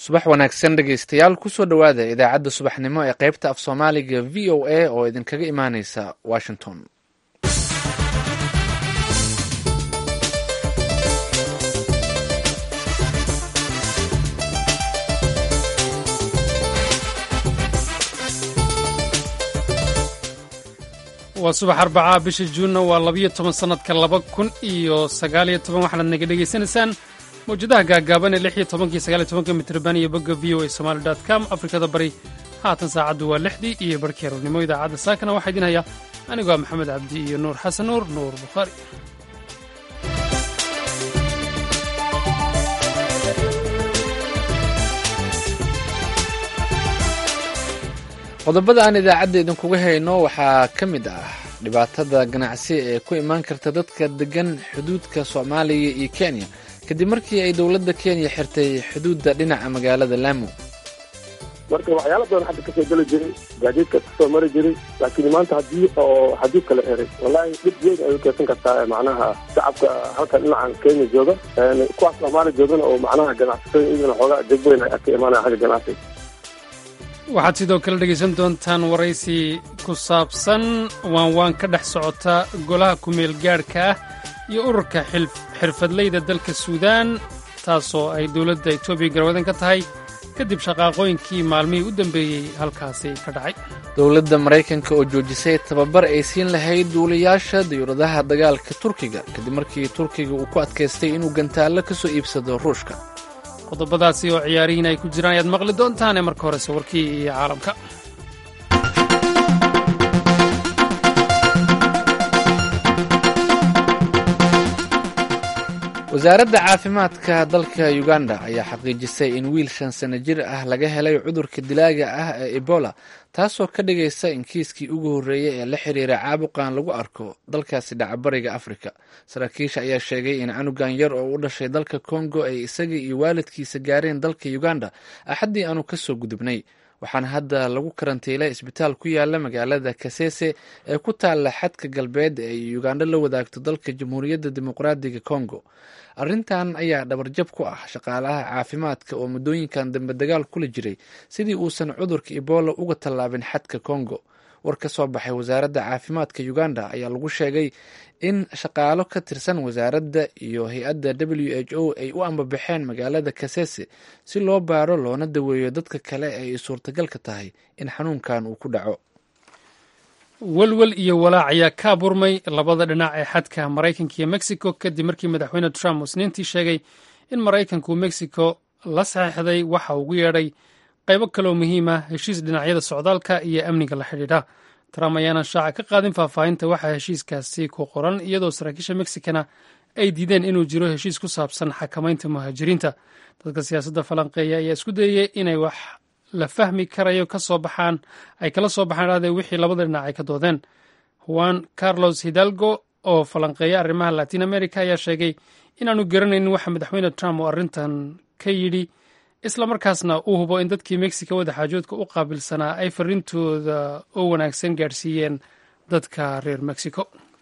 subax wanaagsan dhegaystayaal kusoo dhowaada idaacadda subaxnimo ee qaybta af soomaaliga v o a oo idinkaga imaaneysa washington waa subax arbacaa bisha juunna waa labiyo toban sannadka laba kun iyo sagaaliyo toban waxaanaad naga dhegaysanaysaan mawjadaha gaagaaban ee lix iyo tobankii sagaaliyo tobanka mitrban iyo bogga v o a somali dot com afrikada bari haatan saacaddu waa lixdii iyo barhkii aroornimo idaacadda saakana waxaa idin haya anigu waa maxamed cabdi iyo nuur xasan nuur nuur bukhaari qodobada aan idaacadda idinkuga hayno waxaa ka mid ah dhibaatada ganacsi ee ku imaan karta dadka degan xuduudka soomaaliya iyo kenya kadib markii ay dowladda kenya xirtay xuduudda dhinaca magaalada laamo marka waxyaala badan xagga kasoo geli jiray gaadiidka kasoo mari jiray laakiin maanta haddii oo xadiidka la xiray wallaahi dhib weyn ay u keensan kartaa macnaha shacabka halkan dhinacan kenya jooga kuwaas soomaaliya joogana oo macnaha ganacsatada iyagana xoogaa deg weyn ay ka imaanaya xagga ganacsiga waxaad sidoo kale dhegaysan doontaan waraysi ku saabsan waanwaan ka dhex socota golaha kumeel gaadhka ah iyo ururka xirfadleyda dalka suudaan taasoo ay dowladda etoobiya garwadan ka tahay kadib shaqaaqooyinkii maalmihii u dambeeyey halkaasi ka dhacay dowladda maraykanka oo joojisay tababar ay siin lahayd duulayaasha diyuuradaha dagaalka turkiga kadib markii turkiga uu ku adkaystay inuu gantaallo ka soo iibsado ruushka qodobadaasi oo ciyaarihiin ay ku jiraan ayaad maqli doontaane marka horese warkii iyo caalamka wasaaradda caafimaadka dalka uganda ayaa xaqiijisay in wiil shan sano jir ah laga helay cudurka dilaaga ah ee ebola taasoo ka dhigaysa in kiiskii ugu horreeyey ee la xiriira caabuqan lagu arko dalkaasi dhacabariga afrika saraakiisha ayaa sheegay in canugan yar oo u dhashay dalka kongo ay isaga iyo waalidkiisa gaareen dalka uganda axaddii aanu kasoo gudubnay waxaana hadda lagu karantiilay isbitaal ku yaala magaalada kasese ee ku taalla xadka galbeed ee ay uganda la wadaagto dalka jamhuuriyadda dimuqraadiga congo arrintan ayaa dhabarjab ku ah shaqaalaha caafimaadka oo muddooyinkan dambe dagaal kula jiray sidii uusan cudurka ebola uga tallaabin xadka congo war ka soo baxay wasaaradda caafimaadka uganda ayaa lagu sheegay in shaqaalo ka tirsan wasaaradda iyo hay-adda w h o ay u ambabaxeen magaalada kasese si loo baaro loona daweeyo dadka kale ee ay suurtagalka tahay in xanuunkan uu ku dhaco welwel iyo walaac ayaa ka abuurmay labada dhinac ee xadka maraykanka iyo mexico kadib markii madaxweyne trump uu isniintii sheegay in maraykanku mexico la saxiixday waxa ugu yeedhay qaybo kaleoo muhiim ah heshiis dhinacyada socdaalka iyo amniga la xidhiidha trump ayaana shaaca ka qaadin faahfaahinta waxaa heshiiskaasi ku qoran iyadoo saraakiisha mexicana ay diideen inuu jiro heshiis ku saabsan xakamaynta muhaajiriinta dadka siyaasadda falanqeeya ayaa isku dayaya inay wax la fahmi karayo kasoo baxaan ay kala soo baxaan dhahde wixii labada dhinac ay ka doodeen juan carlos hidalgo oo falanqeeya arrimaha latin america ayaa sheegay inaanu garanaynin waxa madaxweyne trump uu arrintan ka yidhi isla markaasna uu hubo in dadkii mexico wadaxaajoodka u qaabilsanaa ay farriintooda oo wanaagsan gaadhsiiyeen dadka reer mexico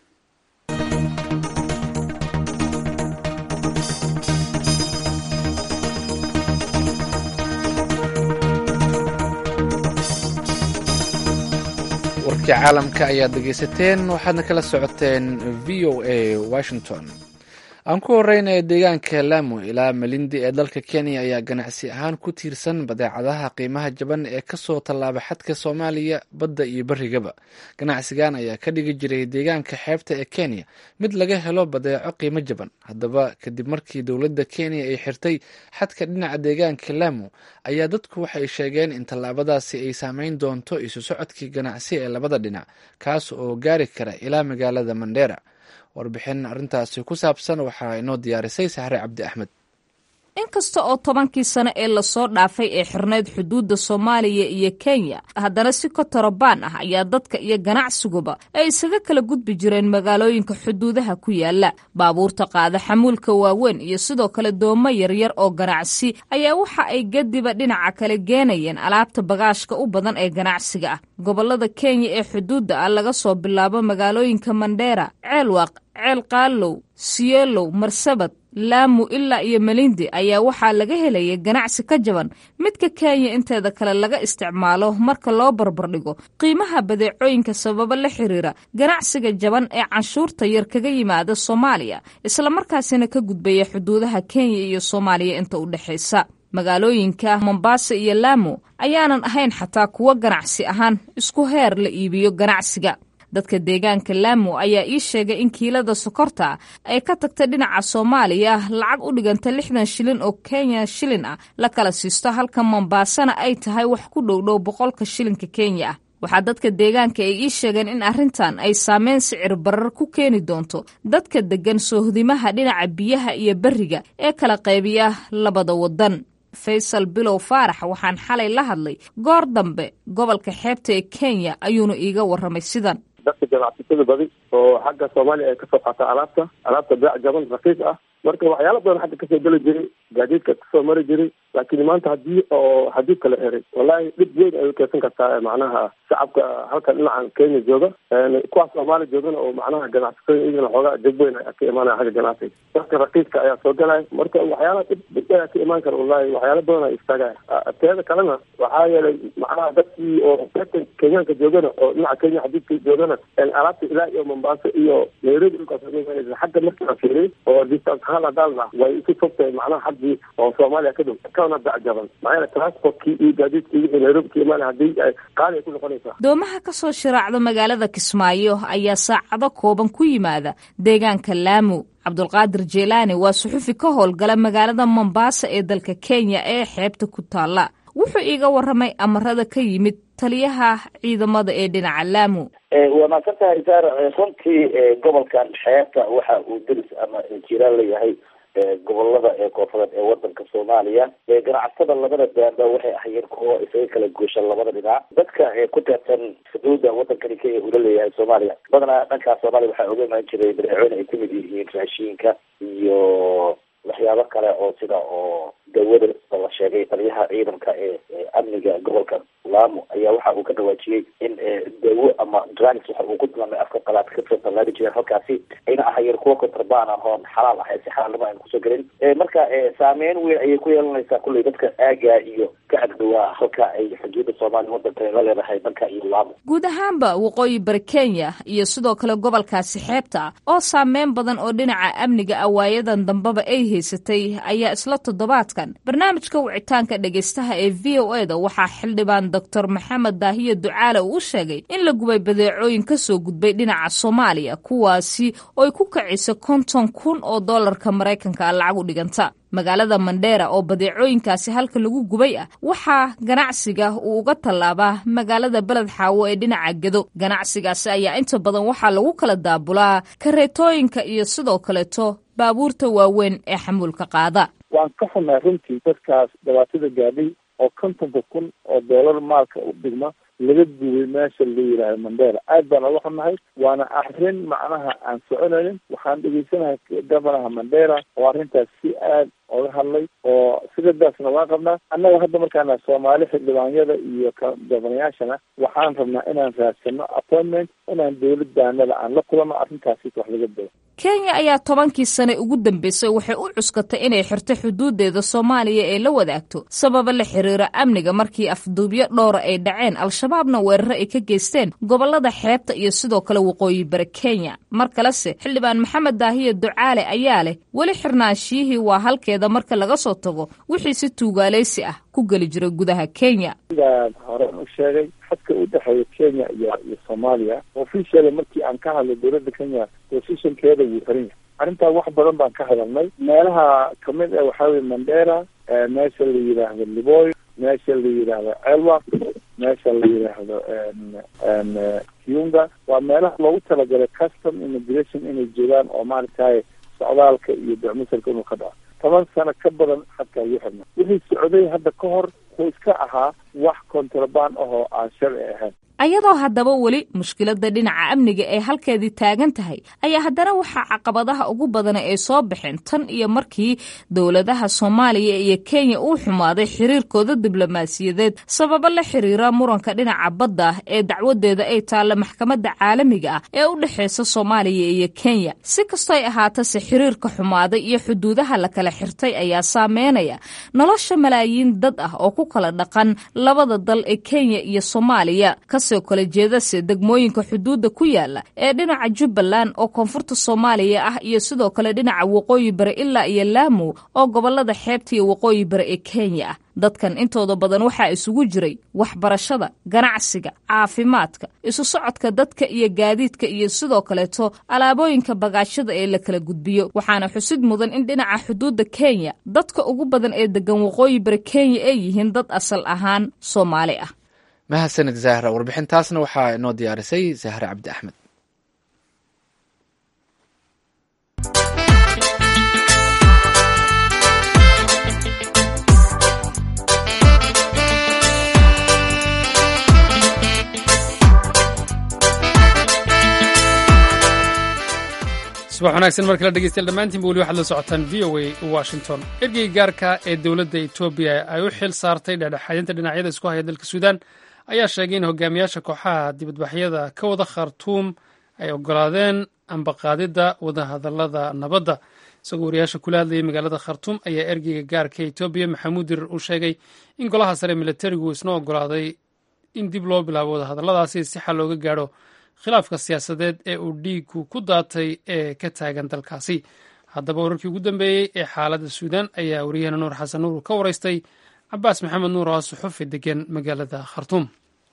warkii caalamka ayaad dhegaysateen waxaadna kala socoteen v o a washington aan ku horeyna deegaanka laamo ilaa malindi ee dalka kenya ayaa ganacsi ahaan ku tiirsan badeecadaha qiimaha jaban ee kasoo tallaaba xadka soomaaliya badda iyo berigaba ganacsigan ayaa ka dhigi jiray deegaanka xeebta ee kenya mid laga helo badeeco qiimo jaban haddaba kadib markii dowladda kenya ay xirtay xadka dhinaca deegaanka laamo ayaa dadku waxay sheegeen in tallaabadaasi ay saameyn doonto isu socodkii ganacsi ee labada dhinac kaas oo gaari kara ilaa magaalada mandheera warbixin arrintaasi ku saabsan waxaa inoo diyaarisay saxre cabdi axmed inkasta oo tobankii sano ee lasoo dhaafay ee xirnayd xuduudda soomaaliya iyo kenya haddana si kotorobaan ah ayaa dadka iyo ganacsiguba ay isaga kala gudbi jireen magaalooyinka xuduudaha ku yaala baabuurta qaada xamuulka waaweyn iyo sidoo kale doomo yaryar oo ganacsi ayaa waxa ay gadiba dhinaca kale geenayeen alaabta bagaashka u badan ee ganacsiga ah gobolada kenya ee xuduudda ah laga soo bilaabo magaalooyinka mandheera ceelwaaq ceel qaalow sielow marsabad laamu ilaa iyo melindi ayaa waxaa laga helaya ganacsi ka jaban midka kenya inteeda kale laga isticmaalo marka loo barbardhigo qiimaha badeecooyinka sababo la xiriira ganacsiga jaban ee canshuurta yar kaga yimaada soomaaliya islamarkaasina ka gudbaya xuduudaha kenya iyo soomaaliya inta u dhexaysa magaalooyinka mombasa iyo laamo ayaanan ahayn xataa kuwo ganacsi ahaan isku heer la iibiyo ganacsiga dadka deegaanka laamo ayaa ii sheegay in kiilada sokorta ay ka tagta dhinaca soomaaliya lacag u dhiganta lixdan shilin oo kenya shilin ah la kala siisto halka mombaasana ay tahay wax ku dhowdhow boqolka shilinka kenya ah waxaa dadka deegaanka ay ii sheegeen in arrintan ay saameyn sicir barar ku keeni doonto dadka deggan soohdimaha dhinaca biyaha iyo berriga ee kala qaybiya labada waddan faysal bilow faarax waxaan xalay la hadlay goor dambe gobolka xeebta ee kenya ayuuna iiga warramay sidan dadka ganacsatada badi oo xagga soomaaliya ay kasoo qaata alaabta alaabta beec jaban rakiis ah marka waxyaala badan xagga kasoo geli jiray gaadiidka kasoo mari jiray laakiin maanta hadii oo xadiidka la eray wallahi dhib weyn ay ukeysan kartaa macnaha shacabka halkan dhinacan kenya jooga kuwaas soomaaliya joogana oo macnaha ganacsatada iyagana xoogaa dhib weyn ka imaanaya xagga ganacsiga dadka rakiiska ayaa soo galaya marka waxyaala dhib dhib ayaa ka imaan kara wallahi waxyaala badan ay istaagaya teeda kalena waxaa yeelay macnaha dadkii oo dadka kenyaanka joogana oo dhinaca kenya xadiidka joogana alaabta ilaa iyo mombasa iyo nairobi dhulkaas xagga markii la fiiriy oo distance ahaan hadaalna way isu fogtahay macnaha xaggii oo soomaaliya ka dhow kana dacjaban maxaa yeele transportkii iyo gaadiidkii wixii nairobi ka imaanaya haddii ay qaali ay ku noqonaysaa doomaha ka soo shiraacda magaalada kismaayo ayaa saacado kooban ku yimaada deegaanka laamu cabdulqaadir jeelaani waa suxufi ka howlgala magaalada mombasa ee dalka kenya ee xeebta ku taalla wuxuu iiga warramay amarada ka yimid taliyaha ciidamada ee dhinaca laamu waa maadsan tahay saar runtii gobolkan xeebta waxa uu deris ama jiraan leeyahay gobolada ee koonfureed ee wadanka soomaaliya ganacsatada labada daanba waxay ahayeen kuwo isaga kala gooshan labada dhinac dadka ku teersan xuduuda wadankani kenya ula leeyahay soomaaliya badanaa dhankaa soomaaliya waxaa oga imaan jiray badeecooyin ay kamid yihiin raashiinka iyo waxyaabo kale oo sida oo dawada la sheegay taliyaha ciidanka ee amniga gobolka laamo ayaa waxa uu ka dhawaajiyey in dawo ama drugs waxa uu ku tilmaamay afka qalaad kasoo tallaali jireen halkaasi ayna ahayeen kuwa kontrabaan ah oon xalaal ah si xalaalnimo ayna kusoo gelin marka saameyn weyn ayay ku yeelanaysaa kulley dadka aaga iyo ka agdhawaa halka ay xuduuda soomaaliya wadanka la leedahay dhanka iyo laamo guud ahaanba waqooyi bari kenya iyo sidoo kale gobolkaasi xeebta oo saameyn badan oo dhinaca amniga awaayadan dambeba ay haysatay ayaa isla toddobaadkan barnaamijka wicitaanka dhegeystaha ee v o e da waxaa xildhibaan doctor maxamed daahiye ducaale uu u sheegay in la gubay badeecooyin ka soo gudbay dhinaca soomaaliya kuwaasi oo ay ku kacisa konton kun oo dollarka maraykanka ah lacag u dhiganta magaalada mandheera oo badeecooyinkaasi halka lagu gubay ah waxaa ganacsiga uu uga tallaabaa magaalada beled xaawo ee dhinaca gedo ganacsigaasi ayaa inta badan waxaa lagu kala daabulaa kareetooyinka iyo sidoo kaleeto baabuurta waaweyn ee xamuulka qaada waan ka xunnay runtii dadkaas dhibaatada gaadhay oo kontonka kun oo doolar maalka u dhigma laga gubay meesha la yidhaahdo mandera aad baan oga xunnahay waana arrin macnaha aan soconaynin waxaan dhegeysanahay gabanaha mandera oo arrintaas si aad oga hadlay oo sigadaasna waan qabnaa annaga hadda markaana soomaali xildhibaanyada iyo gabanayaashana waxaan rabnaa inaan raadsano appointment inaan dowladaanada aan la kulano arrintaasi wax laga dabo kenya ayaa tobankii sane ugu dambeysay waxay u cuskatay inay xirto xuduudeeda soomaaliya ee la wadaagto sababa la xiriira amniga markii afduubyo dhowra ay dhaceen al-shabaabna weeraro ay ka geysteen gobolada xeebta iyo sidoo kale waqooyi bari kenya mar kalese xildhibaan maxamed daahiye ducaale ayaa leh weli xirnaanshiyihii waa halkeeda marka laga soo tago wixii si tuugaaleysi ah ku geli jiray gudaha kenya sidaan horen u sheegay xadka u dhexeeya kenya iyo iyo soomaaliya officially markii aan ka hadlay dowladda kenya positionkeeda wuu xiran yahay arrintaa wax badan baan ka hadalnay meelaha kamid ah waxaa weye mandera meesha la yidhaahdo liboy meesha la yidhaahdo celwa meesha la yidhaahdo kiunga waa meelaha loogu talagalay custom immigration inay joogaan oo maaragtay socdaalka iyo docmusalka inuu ka dhaco toban sano ka badan xadkaa ugu xirna wixii socday hadda ka hor wuxuu iska ahaa wax kontrabaan ahoo aan sharci ahayn ayadoo haddaba weli mushkiladda dhinaca amniga ee halkeedii taagan tahay ayaa haddana waxaa caqabadaha ugu badana ay soo baxeen tan iyo markii dowladaha soomaaliya iyo kenya uu xumaaday xiriirkooda diblomaasiyadeed sababo la xiriira muranka dhinaca badda ah ee dacwadeeda ay taalla maxkamadda caalamiga ah ee u dhexeysa soomaaliya iyo kenya si kastoy ahaatase xiriirka xumaaday iyo xuduudaha la kala xirtay ayaa saameynaya nolosha malaayiin dad ah oo ku kala dhaqan labada dal ee kenya iyo soomaaliya kala jeedase degmooyinka xuduudda ku yaala ee dhinaca jubbaland oo koonfurta soomaaliya ah iyo sidoo kale dhinaca waqooyi bari ilaa iyo laamu oo gobolada xeebta iyo waqooyi bari ee kenya ah dadkan intooda badan waxaa isugu jiray waxbarashada ganacsiga caafimaadka isu socodka dadka iyo gaadiidka iyo sidoo kaleeto alaabooyinka bagaashada ee la kala gudbiyo waxaana xusid mudan in dhinaca xuduudda kenya dadka ugu badan ee degan waqooyi bari kenya ay yihiin dad asal ahaan soomaali ah mahadsanid zahra warbixintaasna waxaa inoo diyaarisay zahra cabdi axmed subax wanaagsan markala dhegeystayaal dhammaantiinba weli waxaad la socotaan v o a washington ergeyga gaarka ee dowladda etoobiya ay u xil saartay dhexdhexaadinta dhinacyada isku haya dalka suudaan ayaa sheegay in hogaamiyaasha kooxaha dibadbaxyada ka wada khartuum ay ogolaadeen ambaqaadidda wadahadalada nabadda isagoo wariyaasha kula hadlayay magaalada khartuum ayaa ergeyga gaarka etoobiya maxamuud dirir uu sheegay in golaha sare militarigu isna ogolaaday in dib loo bilaabo wadahadalladaasi si xal looga gaadho khilaafka siyaasadeed ee uu dhiigu ku daatay ee ka taagan dalkaasi haddaba wararkii ugu dambeeyey ee xaaladda suudaan ayaa wariyahana nuur xasan nuur ka waraystay cabaas maxamed nuur oo suxufi degan magaalada khartuum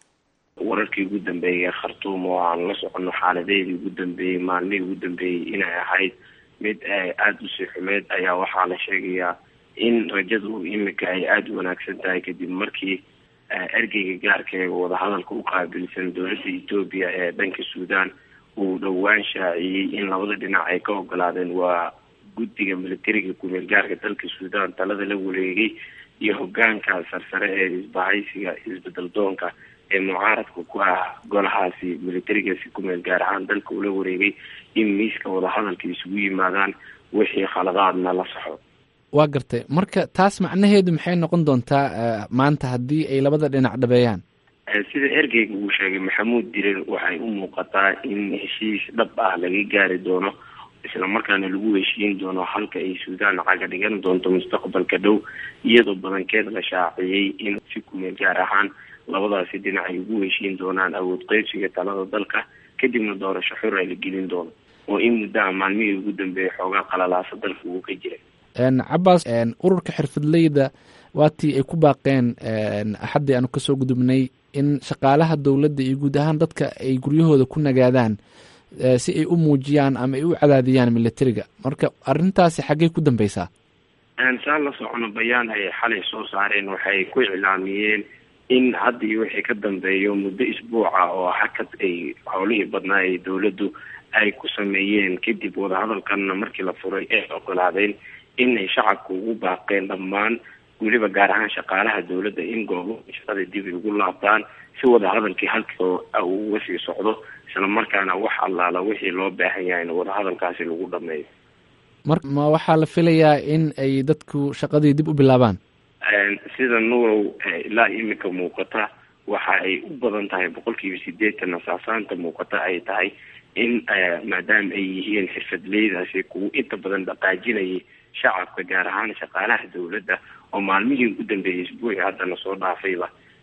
wararkii ugu dambeeyey ee khartuum oo aan la soconno xaaladeedii ugu dambeeyey maalmihii ugu dambeeyey inay ahayd mid aada usii xumeyd ayaa waxaa la sheegayaa in rajadu imika ay aada u wanaagsan tahay kadib markii ergeyga gaarka ee wadahadalka u qaabilsan dowladda etoobiya ee dhanka suudaan uu dhowaan shaaciyey in labada dhinac ay ka ogolaadeen waa guddiga militariga kumeel gaarka dalka suudaan talada la wareegay iyo hogaanka sarsare ee isbahaysiga isbedel doonka ee mucaaradka ku ah golahaasi militarigaasi kumeel gaar ahaan dalka ula wareegay in miiska wadahadalka isugu yimaadaan wixii khaladaadna la saxo waa gartay marka taas macnaheedu maxay noqon doontaa maanta haddii ay labada dhinac dhabeeyaan sida ergeyga uu sheegay maxamuud dirir waxay u muuqataa in heshiis dhab ah laga gaari doono isla markaana lagu heshiin doono halka ay suudaan caga dhigan doonto mustaqbalka dhow iyadoo badankeed la shaaciyey in si kumeel gaar ahaan labadaasi dhinac ay ugu heshiin doonaan awood qeybsiga talada dalka kadibna doorasho xur ay la gelin doono oo in muddaha maalmihii ugu dambeeyay xoogaa qalalaasa dalka uu ka jiray cabaas ururka xirfadleyda waatii ay ku baaqeen axaddii aanu kasoo gudubnay in shaqaalaha dowladda iyo guud ahaan dadka ay guryahooda ku nagaadaan si ay u muujiyaan ama ay u cadaadiyaan militariga marka arrintaasi xaggey ku dambeysaa saan la socono bayaan ay xalay soo saareen waxay ku iclaamiyeen in hadda iyo wixii ka dambeeyo muddo isbuuca oo hakad ay howlihii badnaa ee dowladdu ay ku sameeyeen kadib wadahadalkanna markii la furay ay ogolaadeen inay shacabka ugu baaqeen dhammaan weliba gaar ahaan shaqaalaha dowladda in goobo shaqada dib ugu laabtaan si wadahadalkii halkoo uu uga sii socdo isla markaana wax allaala wixii loo baahan yahay in wadahadalkaasi lagu dhameeyo mar ma waxaa la filayaa in ay dadku shaqadii dib u bilaabaan sida nuurow ilaa imika muuqata waxa ay u badan tahay boqolkiiba sideetan asaasaanta muuqata ay tahay in maadaama ay yihiin xirfadleydaasi kuwa inta badan dhaqaajinayay shacabka gaar ahaan shaqaalaha dowladda oo maalmihii ugu dambeeyay isbuuci haddana soo dhaafayba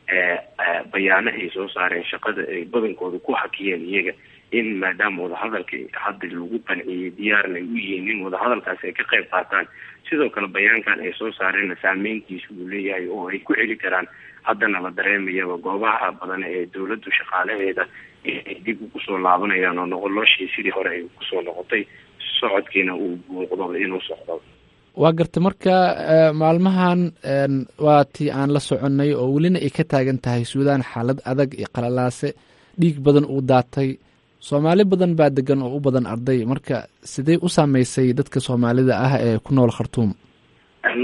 bayaano ay soo saareen shaqada ay badankooda ku hakiyeen iyaga in maadaama wadahadalka hadda lagu qanciyey diyaarna ay u yihiin in wadahadalkaasi ay ka qayb qaataan sidoo kale bayaankan ay soo saareenna saameyntiisa uu leeyahay oo ay ku celi karaan haddana la dareemayaba goobaha badan ee dowladdu shaqaalaheeda inay dib ugu soo laabanayaan oo noqoloshii sidii hore ay kusoo noqotay socodkiina uu muuqdo inuu socdo waa garta marka maalmahan waa tii aan la soconnay oo welina ay ka taagan tahay suudaan xaalad adag iyo qalalaase dhiig badan uu daatay soomaali badan baa degan oo u badan arday marka sidee u saameysay dadka soomaalida ah ee ku nool khartuum marka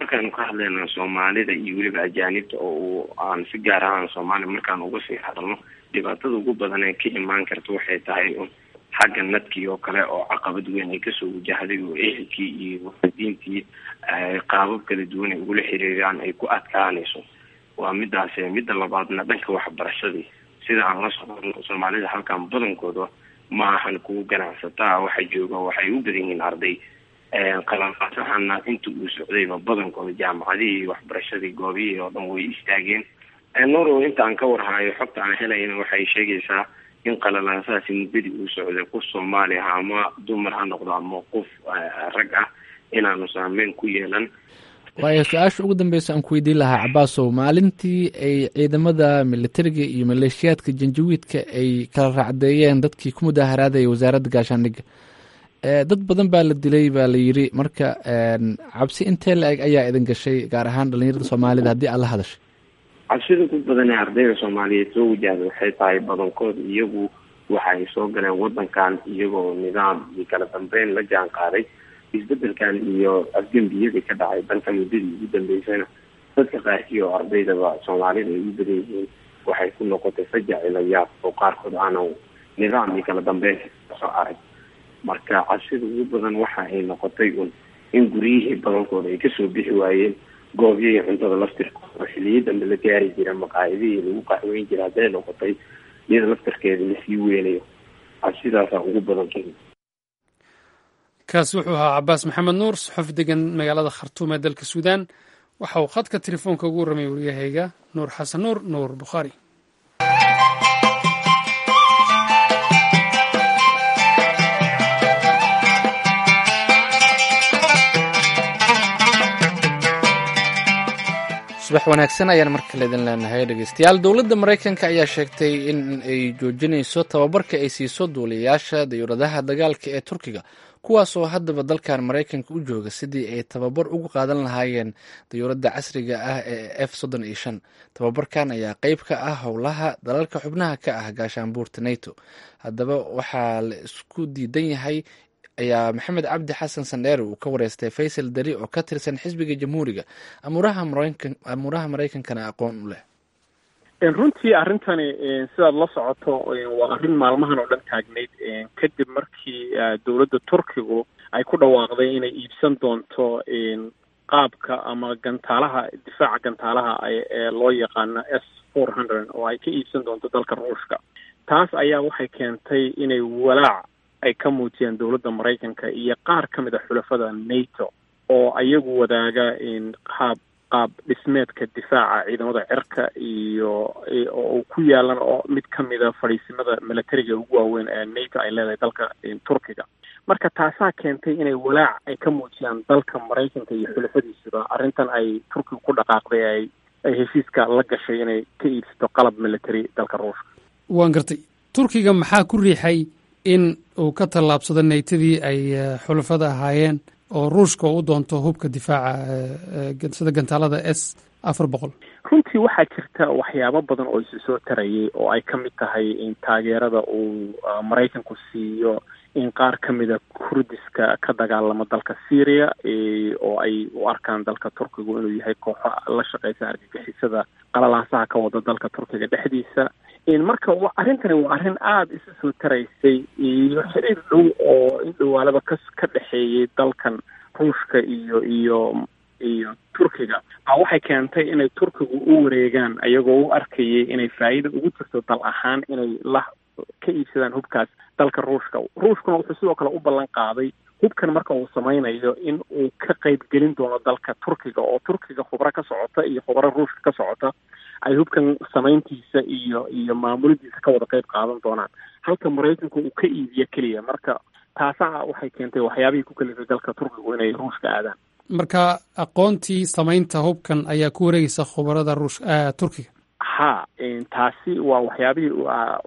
markaanu ka hadlayno soomaalida iyo weliba ajaanibta oo uu aan si gaar ahaan soomaaliya markaan uga sii hadalno dhibaatada ugu badan ee ka imaan karta waxay tahay un xagga nadkii oo kale oo caqabad weyn ay kasoo wajahday oo ehelkii iyo waalidiintii qaabab kala duwan ay ugula xiriiraan ay ku adkaanayso waa midaas midda labaadna dhanka waxbarashadii sida aan la socono soomaalida halkan badankooda ma ahan kuwa ganacsataa waxa jooga waxay u badan yihiin arday qalalqaasahana inta uu socdayba badankooda jaamacadihii waxbarashadii goobihii oo dhan way istaageen norow inta aan ka warhayo xogta aan helayna waxay sheegaysaa in qalalaasahaasi muddadii uu socday qof soomaali ah ama dumar ha noqdo ama qof rag ah inaanu saameyn ku yeelan waayo su-aasha ugu dambeysa aan ku weydiin lahaa cabaasow maalintii ay ciidamada militariga iyo maleeshiyaadka janjawiidka ay kala raacdeeyeen dadkii ku mudaaharaadaya wasaaradda gaashaandhigga dad badan baa la dilay baa la yiri marka cabsi intee la-eg ayaa idin gashay gaar ahaan dhalinyarada soomaalida haddii aad la hadashay cabsida ku badan ee ardayda soomaaliyeed soo wajahda waxay tahay badankood iyagu waxa ay soo galeen wadankan iyagoo nidaam iyo kala dambeyn la jaan qaaday isbedelkan iyo afgembiyadii ka dhacay danka muddadii ugu dambeysana dadka qaarkii oo ardaydaba soomaalida ay u badan yihiin waxay ku noqotay fajac ilayaab oo qaarkood aanan nidaam iyo kala dambeyn kasoo arag marka cabsida ugu badan waxa ay noqotay un in guryihii badankooda ay kasoo bixi waayeen goobyahii cuntada laftirkooda oo xiliyo dambe la gaari jira maqaayadihii lagu qaxweyn jira hadday noqotay iyada laftarkeeda lasii weynayo cabsidaasaa ugu badan kenya kaasi wuxuu ahaa cabaas maxamed nuur saxof degan magaalada khartuum ee dalka suudaan waxa uu khadka telefoonka ugu warramay waryahayga nuur xasan nuur nuur bukhaari subax wanaagsan ayaan mar kale idin leenahay dhegeystayaal dowladda maraykanka ayaa sheegtay in ay joojinayso tababarka ay siiso duuliyayaasha dayuuradaha dagaalka ee turkiga kuwaas oo haddaba dalkan maraykanka u jooga sidii ay tababar ugu qaadan lahaayeen dayuuradda casriga ah ee f soddon iyo shan tababarkan ayaa qeyb ka ah howlaha dalalka xubnaha ka ah gaashaanbuurta nato haddaba waxaa la isku diidan yahay ayaa maxamed cabdi xasan sandheere uu ka wareystay faysal dari oo ka tirsan xisbiga jamhuuriga amuuraha maraykankana aqoon u leh runtii arrintani sidaad la socoto waa arrin maalmahan oo dhan taagnayd kadib markii dowladda turkigu ay ku dhawaaqday inay iibsan doonto qaabka ama gantaalaha difaaca gantaalaha ee loo yaqaano s four hundred oo ay ka iibsan doonto dalka ruushka taas ayaa waxay keentay inay walaac ay ka muujiyaan dowladda maraykanka iyo qaar ka mid a xulafada nato oo ayagu wadaaga qaab qaab dhismeedka difaaca ciidamada cirka iyo oo ku yaalan oo mid ka mida fadhiisimada milatariga ugu waaweyn ee nato ay leedahay dalka turkiga marka taasaa keentay inay walaac ay ka muujiyaan dalka maraykanka iyo xulafadiisuba arrintan ay turkiga ku dhaqaaqday ay ay heshiiska la gashay inay ka iibsato qalab military dalka ruushka waan gartay turkiga maxaa ku riixay in uu ka tallaabsado naytadii ay xulafada ahaayeen oo ruushka u doonto hubka difaaca sida gantaalada s afar boqol runtii waxaa jirta waxyaabo badan oo isu soo tarayay oo ay ka mid tahay in taageerada uu maraykanku siiyo in qaar ka mida kurdiska ka dagaalamo dalka syria oo ay u arkaan dalka turkigu inuu yahay kooxo la shaqeysa argagixisada qalalaasaha ka wada dalka turkiga dhexdiisa marka arrintani waa arrin aada isu soo taraysay iyo xiriir dhow oo in dhawaalaba ka ka dhexeeyay dalkan ruushka iyo iyo iyo turkiga baa waxay keentay inay turkigu u wareegaan ayagoo u arkayay inay faa'iida ugu jirto dal ahaan inay la ka iibsadaan hubkaas dalka ruushka ruushkuna wuxuu sidoo kale u ballan qaaday hubkan marka uu samaynayo in uu ka qayb gelin doono dalka turkiga oo turkiga khubro ka socota iyo khubro ruushka ka socota ay hubkan samayntiisa iyo iyo maamulidiisa ka wada qayb qaadan doonaan halka maraykanku uu ka iibiyo keliya marka taasaa waxay keentay waxyaabihii ku kalifay dalka turkigu inay ruushka aadaan marka aqoontii samaynta hubkan ayaa ku wareegeysa khubarada ruush turkiga ha taasi waa waxyaabihii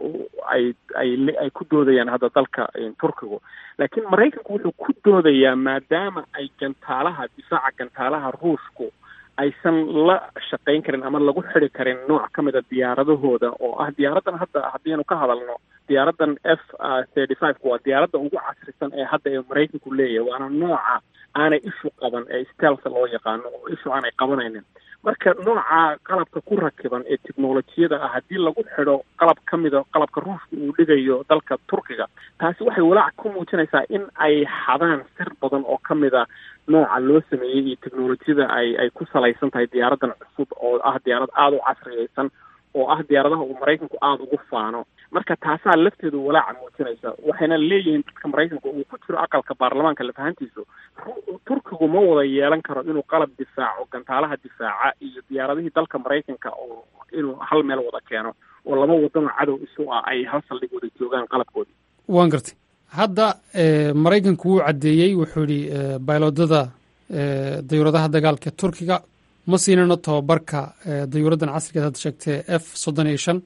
ay ay ay ku doodayaan hadda dalka turkigu laakiin maraykanku wuxuu ku doodayaa maadaama ay gantaalaha difaaca gantaalaha ruushku aysan la shaqayn karin ama lagu xidi karin nooc ka mid a diyaaradahooda oo ah diyaaradan hadda haddiinu ka hadalno diyaaradan f thirty five waa diyaaradda ugu casrisan ee hadda ee maraykanku leeyahay waana nooca aanay ishu qaban ee stelsa loo yaqaano oo ishu aanay qabanaynin marka nooca qalabka ku rakiban ee technolojiyada ah haddii lagu xidho qalab ka mida qalabka ruushka uu dhigayo dalka turkiga taasi waxay walaac ku muujinaysaa in ay xadaan sir badan oo ka mid a nooca loo sameeyey iyo technolojiyada ay ay ku salaysan tahay diyaaradan cusub oo ah diyaarad aada u casriyeysan oo ah diyaaradaha uu maraykanku aada ugu faano marka taasaa lafteedu walaaca muujinaysa waxayna leeyihiin dadka maraykanka uu ku jiro aqalka baarlamaanka lafahantiisu turkigu ma wada yeelan karo inuu qalab difaaco gantaalaha difaaca iyo diyaaradihii dalka maraykanka oo inuu hal meel wada keeno oo laba wadanoo cadow isu ah ay hal saldhig wada joogaan qalabkoodii waan gartay hadda maraykanku wuu caddeeyey wuxuu yidhi baylodada dayuuradaha dagaalka turkiga ma siinano tababarka dayuuraddan casrigeed hadda sheegtee f soddon iyo shan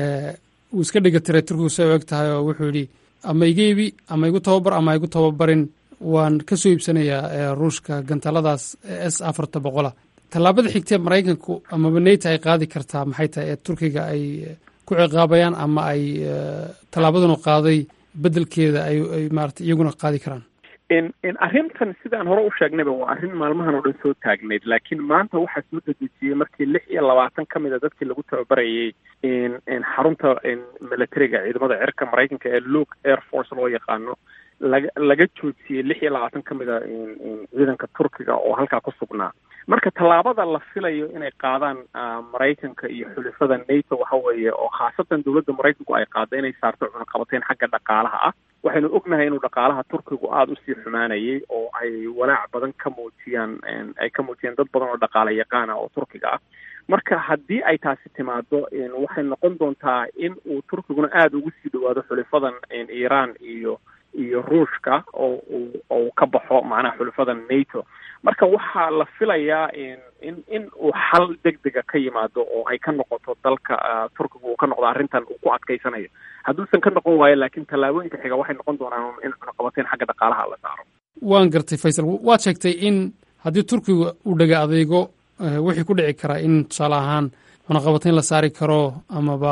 wuu iska dhiga tiray turkigu say u eg tahay oo wuxuu yidhi ama iga ibi ama igu tababar ama igu tababarin waan ka soo iibsanayaa ruushka gantaaladaas s afarta boqola tallaabada xigtee maraykanku amaba neyta ay qaadi kartaa maxay tahay ee turkiga ay ku ciqaabayaan ama ay tallaabadanu qaaday beddelkeeda ay ay maarata iyaguna qaadi karaan in in arrintan sidaan hore u sheegnayba waa arrin maalmahan oo dhan soo taagnayd laakiin maanta waxaa soo dedejiyey markii lix iyo labaatan ka mid a dadkii lagu tababarayay in in xarunta militariga ciidamada cirka maraykanka ee luke air force loo yaqaano laga laga joojiyey lix iyo labaatan ka mid a ciidanka turkiga oo halkaa ku sugnaa marka tallaabada la filayo inay qaadaan maraykanka iyo xulifada nato waxa weeye oo khaasatan dowladda maraykanku ay qaada inay saarto cunaqabateyn xagga dhaqaalaha ah waxaynu ognahay inuu dhaqaalaha turkigu aada usii xumaanayay oo ay walaac badan ka muujiyaan ay ka muujiyaan dad badan oo dhaqaala yaqaana oo turkiga ah marka haddii ay taasi timaado waxay noqon doontaa in uu turkiguna aada ugu sii dhawaado xulifadan iiraan iyo iyo ruushka oo uu oo ka baxo macnaha xulifada nato marka waxaa la filayaa in in uu xal deg dega ka yimaado oo ay ka noqoto dalka turkiga uu ka noqdo arrintan uu ku adkaysanayo hadduusan ka noqon waayo laakiin tallaabooyinka xiga waxay noqon doonaan in cunaqabateyn xagga dhaqaalaha la saaro waan gartay faysal waad sheegtay in haddii turkiga uu dhega adeego wixii ku dhici karaa in tusaale ahaan cunaqabateyn la saari karo amaba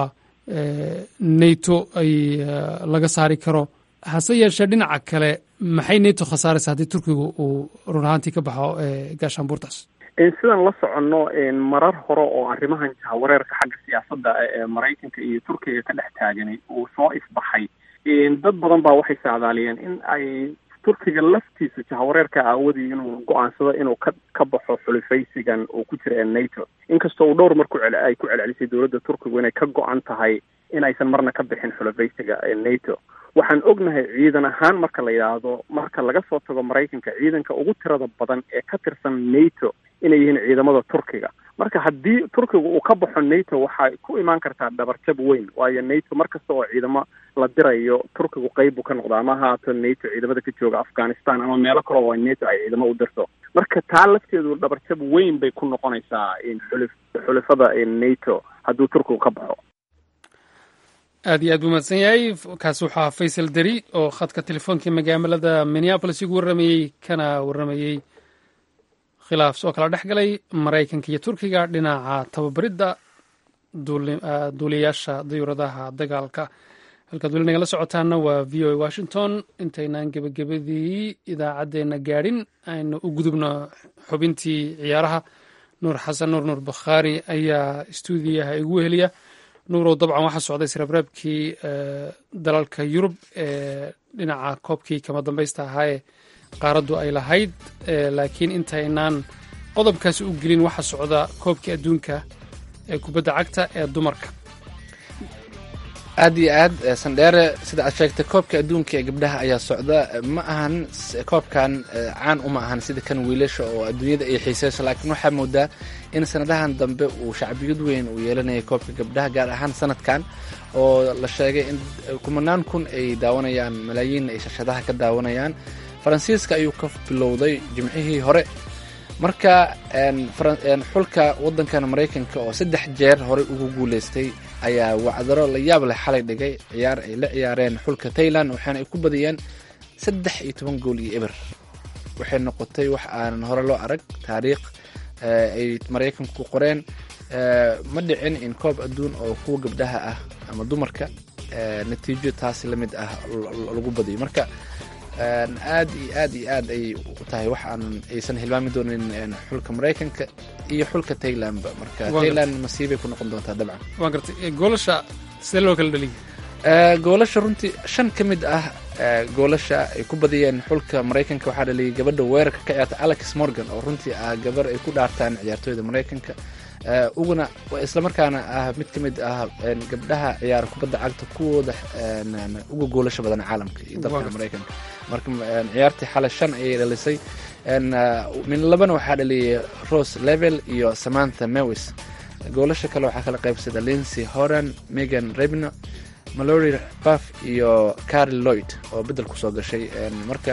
nato ay laga saari karo hase yeeshee dhinaca kale maxay nato khasaaraysa haddii turkigu uu run ahaantii ka baxo gaashaanbuurtaas sidaan la soconno marar hore oo arrimahan jahawareerka xagga siyaasadda ee maraykanka iyo turkiga ka dhex taaganay uu soo ifbaxay dad badan baa waxay saadaaliyeen in ay turkiga laftiisa jahawareerka aawadii inuu go-aansado inuu ka ka baxo xulifaysigan uu ku jira ee nato inkastoo uu dhowr mar ku ay ku celcelisay dowladda turkigu inay ka go-an tahay in aysan marna ka bixin xulifaysiga ee nato waxaan ognahay ciidan ahaan marka la yidhaahdo marka laga soo tago maraykanka ciidanka ugu tirada badan ee ka tirsan nato inay yihiin ciidamada turkiga marka haddii turkiga uu ka baxo nato waxay ku imaan kartaa dhabarjab weyn waayo nato mar kasta oo ciidamo la dirayo turkigu qeyb buu ka noqda ama haato nato ciidamada ka jooga afghanistan ama meelo kale oo nato ay ciidamo u dirto marka taa lafteedu dhabarjab weyn bay ku noqonaysaa xuli xulifada nato hadduu turkigu ka baxo aad iyo aad buu mahadsan yahay kaasi waxaa faysal deri oo khadka telefoonka magaalada minneabolis igu warramayey kana warramayey khilaaf soo kala dhex galay maraykanka iyo turkiga dhinaca tababaridda duuliyayaasha dayuuradaha dagaalka halkaad weli nagala socotaana waa v o a washington intaynaan gebagabadii idaacaddeenna gaadhin aynu u gudubno xubintii ciyaaraha nuur xasan nuur nuur bakhaari ayaa stuudiyaha igu weheliya nuurow dabcan waxaa socday sreebreebkii dalalka yurub ee dhinaca koobkii kama dambaysta ahaayee qaaraddu ay lahayd laakiin intaynaan qodobkaasi u gelin waxaa socda koobkii adduunka ee kubadda cagta ee dumarka aad iyo aad sandheere sida aad sheegtay koobka adduunka ee gabdhaha ayaa socda ma ahan koobkan caan uma ahan sida kan wiilasha oo adduunyada ay xiiseyso laakiin waxaa moodaa in sanadahan dambe uu shacbiyad weyn uu yeelanayay koobka gabdhaha gaar ahaan sanadkan oo la sheegay in kumanaan kun ay daawanayaan malaayiin ay shashadaha ka daawanayaan faransiiska ayuu ka bilowday jimcihii hore marka xulka waddankan maraykanka oo saddex jeer horey ugu guuleystay ayaa wacdaro la yaab leh xalay dhigay ciyaar ay la ciyaareen xulka tailand waxaana ay ku badiyeen saddex iyo toban gool iyo eber waxay noqotay wax aanan hore loo arag taariikh ay maraykanku qoreen ma dhicin in koob adduun oo kuwa gabdhaha ah ama dumarka natiijo taasi la mid ah lagu badiyo marka aad iyo aad iyo aad ay u tahay wax aanan aysan hilmaami doonin xulka maraykanka iyo xulka taylandba marka tayland masiibay ku noqon doontaa dabcan waan gartay goolasha sidee loo kala dhaliya goolasha runtii shan ka mid ah goolasha ay ku badiyeen xulka maraykanka waxaa dhaliyay gabadha weerarka ka ciyaarta alex morgan oo runtii ah gabar ay ku dhaartaan ciyaartooyda maraykanka uguna islamarkaana ah mid ka mid ah gabdhaha ciyaara kubadda cagta kuwooda uga goolasha badan caalamka iyo dalka maraykanka marka ciyaartii xalay shan ayay dhalisay min labana waxaa dhaliyay rose level iyo samantha mewis goolasha kale waxaa kala qaybsada lincy horan megan rebno malory buff iyo carl lloyd oo bedel kusoo gashay marka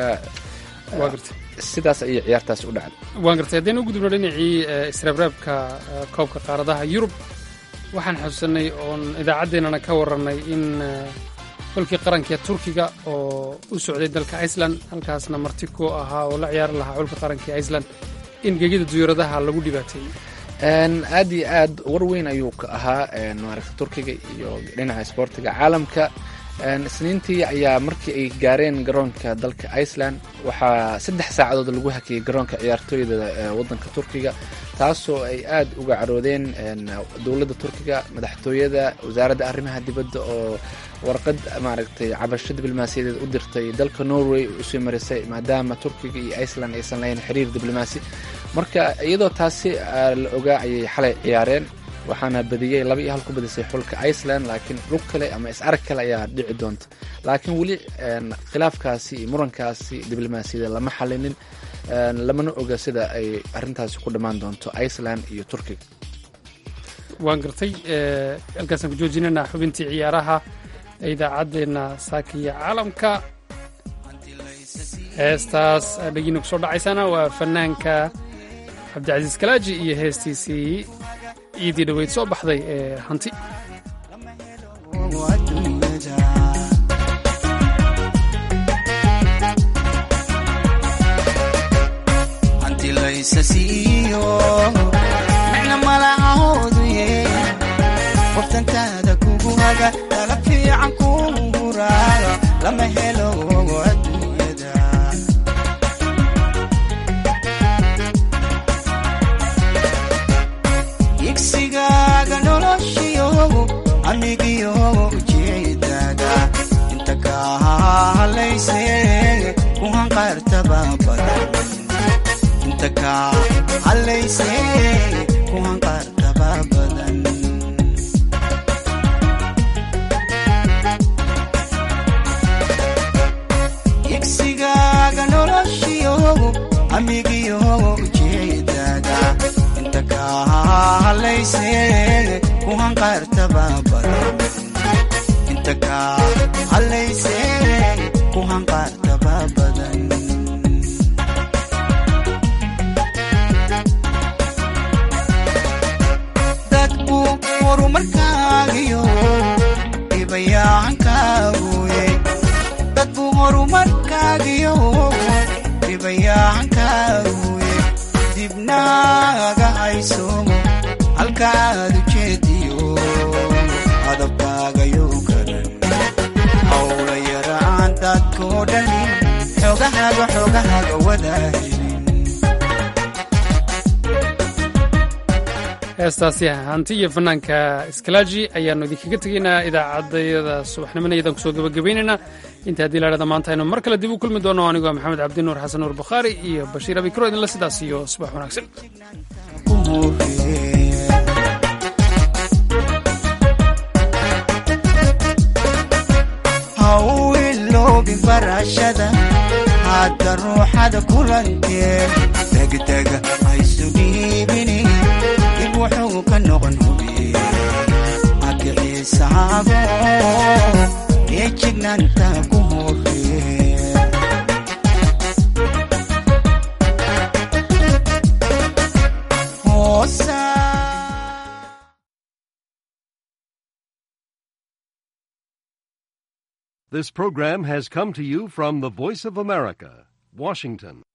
sidaas ayay ciyaartaas u dhacday waan gartay haddaynu u gudubno dhinacii isreebreebka koobka qaaradaha yurub waxaan xusuusanay oon idaacaddeenana ka warannay in xulkii qaranka turkiga oo u socday dalka iceland halkaasna marti ku ahaa oo la ciyaari lahaa xulka qaranka iceland in gegida duyuuradaha lagu dhibaateeyey aad iyo aad war weyn ayuu ka ahaa maaragta turkiga iyo dhinaca isboortiga caalamka isniintii ayaa markii ay gaareen garoonka dalka iceland waxaa saddex saacadood lagu hakiyey garoonka ciyaartooyda wadanka turkiga taasoo ay aad uga caroodeen dowladda turkiga madaxtooyada wasaaradda arrimaha dibadda oo warqad maaragtay cabasho diblomaasiyadeed u dirtay dalka norway usii marisay maadaama turkiga iyo iceland aysan lahayn xiriir diblomaasi marka iyadoo taasi la ogaa ayay xalay ciyaareen waxaana badiyey laba iyo hal ku badisay xulka iceland laakiin lug kale ama is-arag kale ayaa dhici doonta laakiin weli khilaafkaasi iyo murankaasi diblomaasiyada lama xalinin lamana oga sida ay arintaasi ku dhammaan doonto iceland iyo turkiga waan gartay halkaasaan ku joojinana xubintii ciyaaraha ee idaacaddeenna saakiya caalamka heestaas dhagiina ku soo dhacaysana waa fanaanka cabdicasiis kalaaji iyo heestiisii ciidii dhaweyd soo baxday ee hanti qoftantaada kugu haga tala fiican kuu huraaga lama helo adduunyada igsigaaga noloshiyo anigiyo ujeedaaga inta kaa halayse ku hanqaartaba badan inta kaa halayse ku hanqaartaba badan igsigaaga noloshiyo amigiyo ujeedaaga inta kaa halayse ku hanqaartaba badan inta kaa halayse ku hanqaartaba badan dadku horumarkaagiyo dhibayaacankaaguye dadku horumarkaagiyo dhibayaacankaaguye dibnaaga hayso halkaad ujeediyo adabkaagayo garan hawla yaraan dadkoo dhani xogahaaga xogahaaga wadahelin heestaasi hanti iyo fanaanka iskalaaji ayaannu idinkaga tegaynaa idaacaddayada subaxnimona iyadaan kusoo gebagabaynaynaa inta haddii laadhada maanta aynu mar kale dib u kulmi doono anigoo maxamed cabdi nuur xasan nuur bukhaari iyo bashiir abikro idinla sidaas iyo subax wanaagsan hawiloobi barashada hadda ruuxada kulantee degdega haysu dhiibini dib wuxuu ka noqon hubiye magiciisaago ee jignaanta ku horee This program has come to you from the Voice of America, Washington.